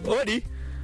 Odi,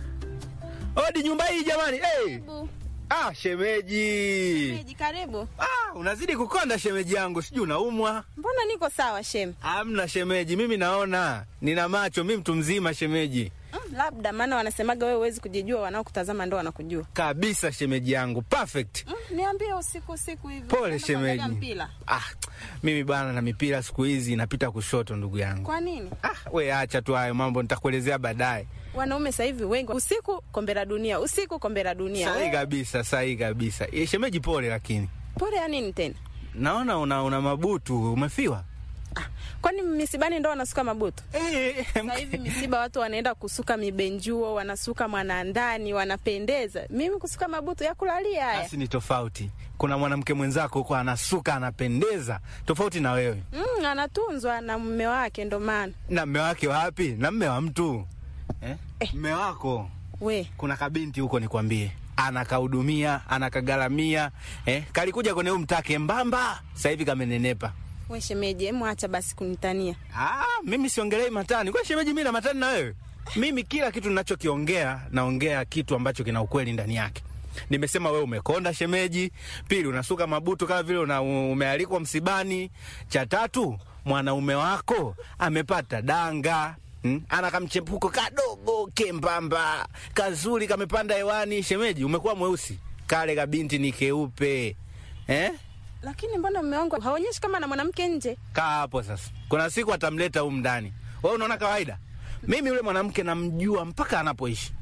odi, nyumba hii jamani. Hey. Karibu. Ah, shemeji. Shemeji, karibu. Ah, unazidi kukonda shemeji yangu, sijui unaumwa. Mbona niko sawa shem? Amna shemeji, mimi naona nina macho, mimi mtu mzima shemeji Mm, labda maana wanasemaga wewe huwezi kujijua, wanaokutazama ndo wanakujua. kabisa, shemeji yangu perfect. Mm, niambie usiku usiku hivi. Pole unaenda kuangalia shemeji. mpira. Ah, mimi bana na mipira siku hizi inapita kushoto, ndugu yangu. Kwa nini? Ah, we acha tu hayo mambo, nitakuelezea baadaye. Wanaume sasa hivi wengi usiku kombe la dunia, usiku kombe la dunia. Sahihi Wewe, kabisa, sahihi kabisa. Eh, shemeji, pole, lakini Pole ya nini tena? naona una, una mabutu, umefiwa Ah, kwani misibani ndo wanasuka mabutu? eh, Sasa hivi misiba watu wanaenda kusuka mibenjuo, wanasuka mwanandani, wanapendeza. Mimi kusuka mabutu ya kulalia haya. basi ni tofauti. Kuna mwanamke mwenzako huko anasuka, anapendeza, tofauti na wewe. Mm, anatunzwa na mume wake ndo maana. Na mme wake wapi? Na mme wa mtu eh? Eh. Mme wako We, kuna kabinti huko, nikwambie, anakahudumia anakagaramia, eh? kalikuja kwenye huu mtake mbamba, sasa hivi kamenenepa. we shemeji, hemu acha basi kunitania. Ah, mimi siongelei matani. Kwa shemeji, mimi na matani na wewe? Mimi kila kitu ninachokiongea naongea kitu ambacho kina ukweli ndani yake. Nimesema wewe umekonda shemeji, pili unasuka mabutu kama vile una, umealikwa msibani, cha tatu mwanaume wako amepata danga Hmm? Ana kamchepuko kadogo kembamba kazuri kamepanda hewani. Shemeji, umekuwa mweusi, kale kabinti ni keupe eh? Lakini mbona mume wangu haonyeshi kama na mwanamke nje? Kaa hapo sasa, kuna siku atamleta humu ndani. Wewe unaona kawaida? Mimi yule mwanamke namjua mpaka anapoishi,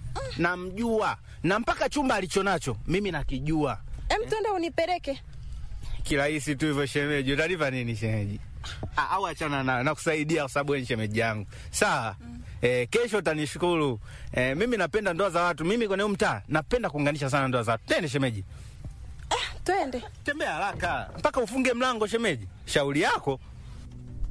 namjua na mpaka chumba alichonacho mimi nakijua Em, twende unipeleke. kirahisi tu hivyo. Shemeji, utalipa nini shemeji? Ah, au achana na nakusaidia kwa sababu wewe ni shemeji yangu, sawa? Eh, kesho utanishukuru. Eh, mimi napenda ndoa za watu. Mimi kwenye huu mtaa napenda kuunganisha sana ndoa za watu. Tende shemeji, Twende. tembea haraka mpaka ufunge mlango shemeji. Shauri yako.